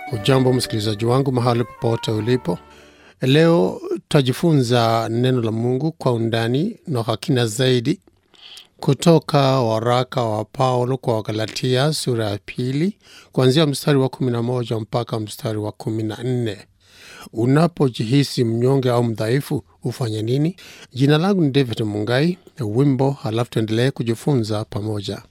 Ujambo msikilizaji wangu mahali popote ulipo. Leo tutajifunza neno la Mungu kwa undani na kwa kina zaidi kutoka waraka wa Paulo kwa Wagalatia sura ya pili kuanzia mstari wa 11 mpaka mstari wa 14. Unapojihisi mnyonge au mdhaifu ufanye nini? Jina langu ni David Mungai, wimbo halafu tuendelee kujifunza pamoja.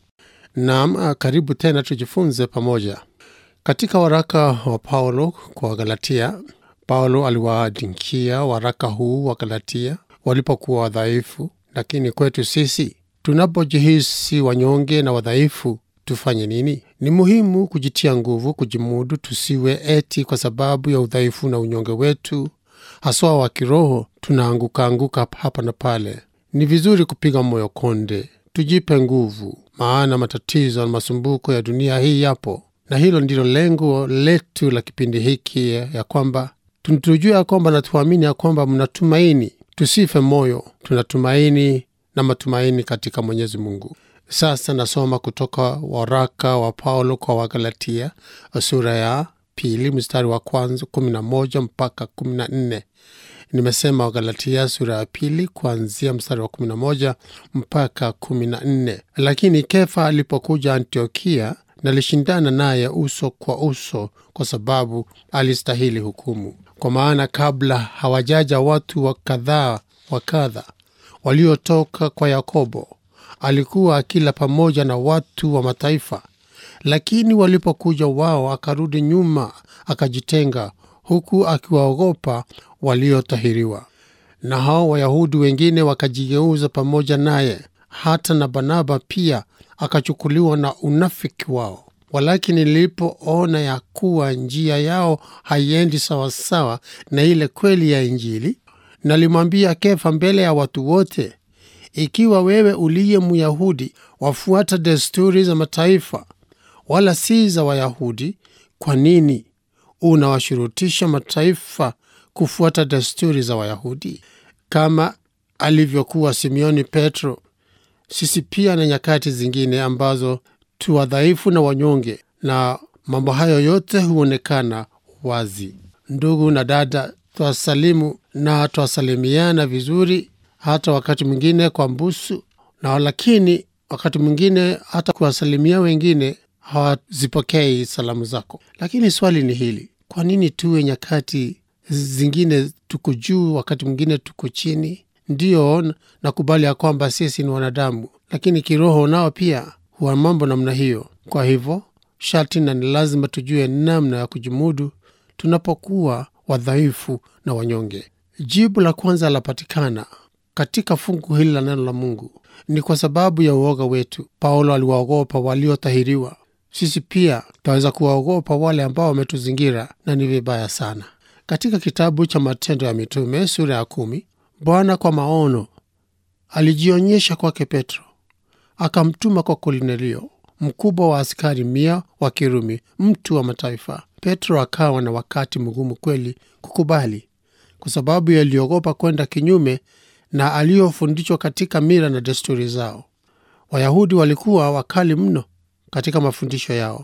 Naam, karibu tena tujifunze pamoja. Katika waraka wa Paulo kwa Wagalatia, Paulo aliwaandikia waraka huu wa Galatia walipokuwa wadhaifu, lakini kwetu sisi tunapojihisi wanyonge na wadhaifu tufanye nini? Ni muhimu kujitia nguvu, kujimudu, tusiwe eti kwa sababu ya udhaifu na unyonge wetu haswa wa kiroho tunaanguka anguka hapa na pale. Ni vizuri kupiga moyo konde, tujipe nguvu, maana matatizo na masumbuko ya dunia hii yapo, na hilo ndilo lengo letu la kipindi hiki, ya kwamba tujue ya kwamba na tuamini ya kwamba mnatumaini, tusife moyo, tunatumaini na matumaini katika Mwenyezi Mungu. Sasa nasoma kutoka waraka wa Paulo kwa Wagalatia sura ya pili mstari wa kwanza kumi na moja mpaka kumi na nne. Nimesema Wagalatia sura ya pili kuanzia mstari wa kumi na moja mpaka kumi na nne. Lakini Kefa alipokuja Antiokia, nalishindana naye uso kwa uso, kwa sababu alistahili hukumu. Kwa maana kabla hawajaja watu wa kadhaa wa kadha waliotoka kwa Yakobo, alikuwa akila pamoja na watu wa mataifa. Lakini walipokuja wao, akarudi nyuma, akajitenga, huku akiwaogopa waliotahiriwa. Na hao Wayahudi wengine wakajigeuza pamoja naye, hata na Barnaba pia akachukuliwa na unafiki wao. Walakini nilipoona ya kuwa njia yao haiendi sawasawa na ile kweli ya Injili, nalimwambia Kefa mbele ya watu wote, ikiwa wewe uliye Myahudi wafuata desturi za mataifa wala si za Wayahudi, kwa nini unawashurutisha mataifa kufuata desturi za Wayahudi? Kama alivyokuwa Simeoni Petro, sisi pia na nyakati zingine ambazo tu wadhaifu na wanyonge, na mambo hayo yote huonekana wazi. Ndugu na dada, twasalimu na twasalimiana vizuri, hata wakati mwingine kwa mbusu na lakini wakati mwingine hata kuwasalimia wengine hawazipokei salamu zako. Lakini swali ni hili, kwa nini tuwe nyakati zingine tuko juu, wakati mwingine tuko chini? Ndiyo, nakubali ya kwamba sisi ni wanadamu, lakini kiroho nao pia huwa mambo namna hiyo. Kwa hivyo sharti na ni lazima tujue namna ya kujimudu tunapokuwa wadhaifu na wanyonge. Jibu la kwanza lapatikana katika fungu hili la neno la Mungu ni kwa sababu ya uoga wetu. Paulo aliwaogopa waliotahiriwa. Sisi pia tunaweza kuwaogopa wale ambao wametuzingira, na ni vibaya sana. Katika kitabu cha Matendo ya Mitume sura ya kumi, Bwana kwa maono alijionyesha kwake Petro, akamtuma kwa Kornelio, mkubwa wa askari mia wa Kirumi, mtu wa mataifa. Petro akawa na wakati mgumu kweli kukubali, kwa sababu yaliogopa kwenda kinyume na aliyofundishwa katika mila na desturi zao. Wayahudi walikuwa wakali mno katika mafundisho yao.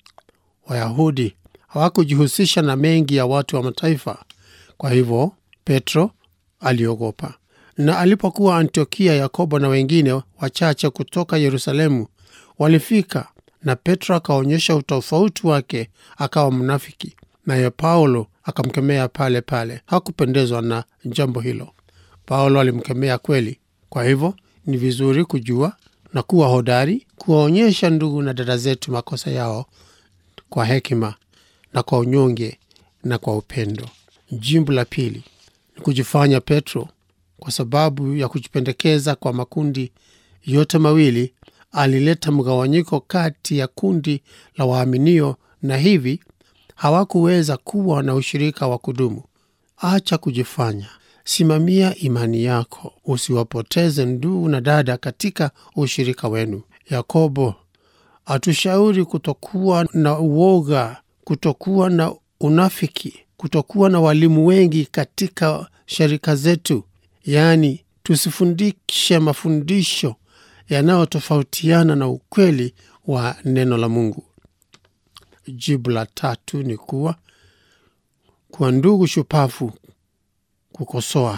Wayahudi hawakujihusisha na mengi ya watu wa mataifa. Kwa hivyo Petro aliogopa, na alipokuwa Antiokia, Yakobo na wengine wachache kutoka Yerusalemu walifika, na Petro akaonyesha utofauti wake, akawa mnafiki, naye Paulo akamkemea pale pale. Hakupendezwa na jambo hilo. Paulo alimkemea kweli. Kwa hivyo ni vizuri kujua na kuwa hodari kuwaonyesha ndugu na dada zetu makosa yao kwa hekima na kwa unyonge na kwa upendo. Jimbo la pili ni kujifanya Petro. Kwa sababu ya kujipendekeza kwa makundi yote mawili, alileta mgawanyiko kati ya kundi la waaminio, na hivi hawakuweza kuwa na ushirika wa kudumu. Acha kujifanya Simamia imani yako, usiwapoteze ndugu na dada katika ushirika wenu. Yakobo atushauri kutokuwa na uoga, kutokuwa na unafiki, kutokuwa na walimu wengi katika sharika zetu, yaani tusifundishe mafundisho yanayotofautiana na ukweli wa neno la Mungu. Jibu la tatu ni kuwa kwa ndugu shupafu kukosoa,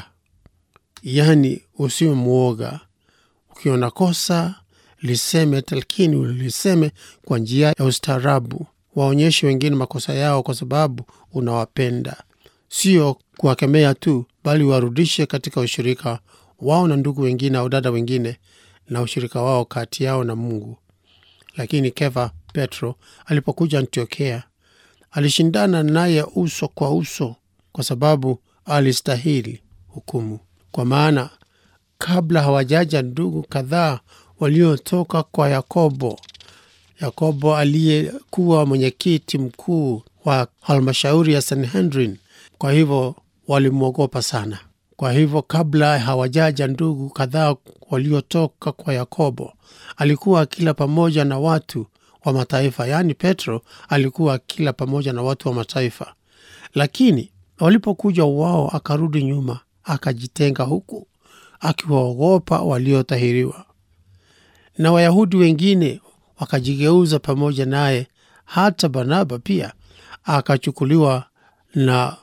yaani usiwe mwoga. Ukiona kosa liseme, lakini uliseme kwa njia ya ustaarabu. Waonyeshe wengine makosa yao kwa sababu unawapenda, sio kuwakemea tu, bali warudishe katika ushirika wao na ndugu wengine au dada wengine na ushirika wao kati yao na Mungu. Lakini Kefa Petro alipokuja Antiokia alishindana naye uso kwa uso, kwa sababu alistahili hukumu. Kwa maana kabla hawajaja ndugu kadhaa waliotoka kwa Yakobo, Yakobo aliyekuwa mwenyekiti mkuu wa halmashauri ya Sanhedrin, kwa hivyo walimwogopa sana. Kwa hivyo kabla hawajaja ndugu kadhaa waliotoka kwa Yakobo, alikuwa akila pamoja na watu wa mataifa, yaani Petro alikuwa akila pamoja na watu wa mataifa. Lakini walipokuja wao, akarudi nyuma, akajitenga huku akiwaogopa waliotahiriwa. Na Wayahudi wengine wakajigeuza pamoja naye, hata Barnaba pia akachukuliwa na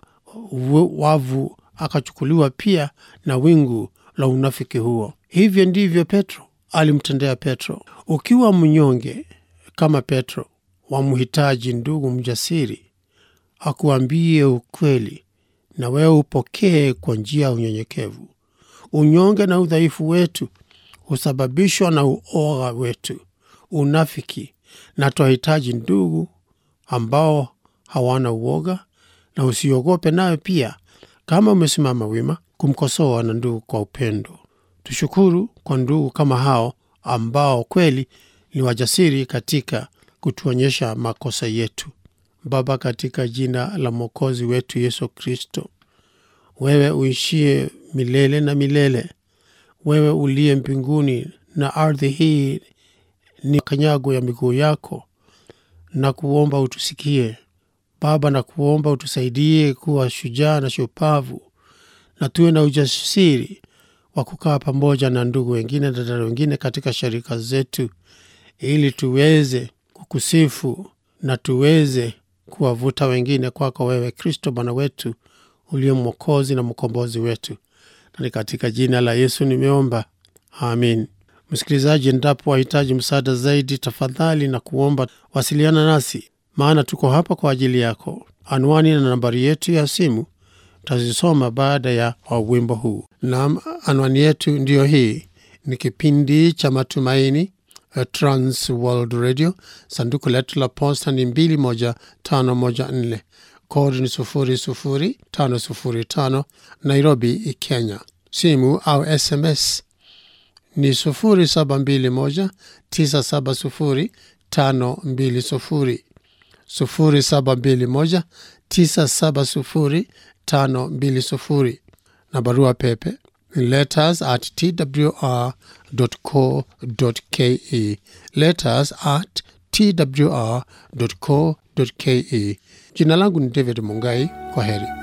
wavu akachukuliwa pia na wingu la unafiki huo. Hivyo ndivyo Petro alimtendea Petro. Ukiwa mnyonge kama Petro, wamhitaji ndugu mjasiri akuambie ukweli, na wewe upokee kwa njia ya unyenyekevu. Unyonge na udhaifu wetu husababishwa na uoga wetu, unafiki, na twahitaji ndugu ambao hawana uoga, na usiogope nayo pia kama umesimama wima kumkosoa na ndugu kwa upendo. Tushukuru kwa ndugu kama hao ambao kweli ni wajasiri katika kutuonyesha makosa yetu. Baba, katika jina la Mwokozi wetu Yesu Kristo, wewe uishie milele na milele, wewe uliye mbinguni na ardhi hii ni kanyago ya miguu yako, na kuomba utusikie Baba, na kuomba utusaidie kuwa shujaa na shupavu, na tuwe na ujasiri wa kukaa pamoja na ndugu wengine na dada wengine katika sharika zetu, ili tuweze kukusifu na tuweze kuwavuta wengine kwako wewe Kristo Bwana wetu uliye Mwokozi na mkombozi wetu, na ni katika jina la Yesu nimeomba, amin. Msikilizaji, endapo wahitaji msaada zaidi, tafadhali na kuomba wasiliana nasi, maana tuko hapa kwa ajili yako. Anwani na nambari yetu ya simu tazisoma baada ya wimbo huu. Naam, anwani yetu ndiyo hii. Ni kipindi cha Matumaini, Trans World Radio. Sanduku letu la posta ni 21514 kodi ni 00505 Nairobi, Kenya. Simu au SMS ni 0721 970 520 0721 970 520 na barua pepe letters at twr.co.ke letters at twr.co.ke. Jina langu ni David Mungai. Kwa heri.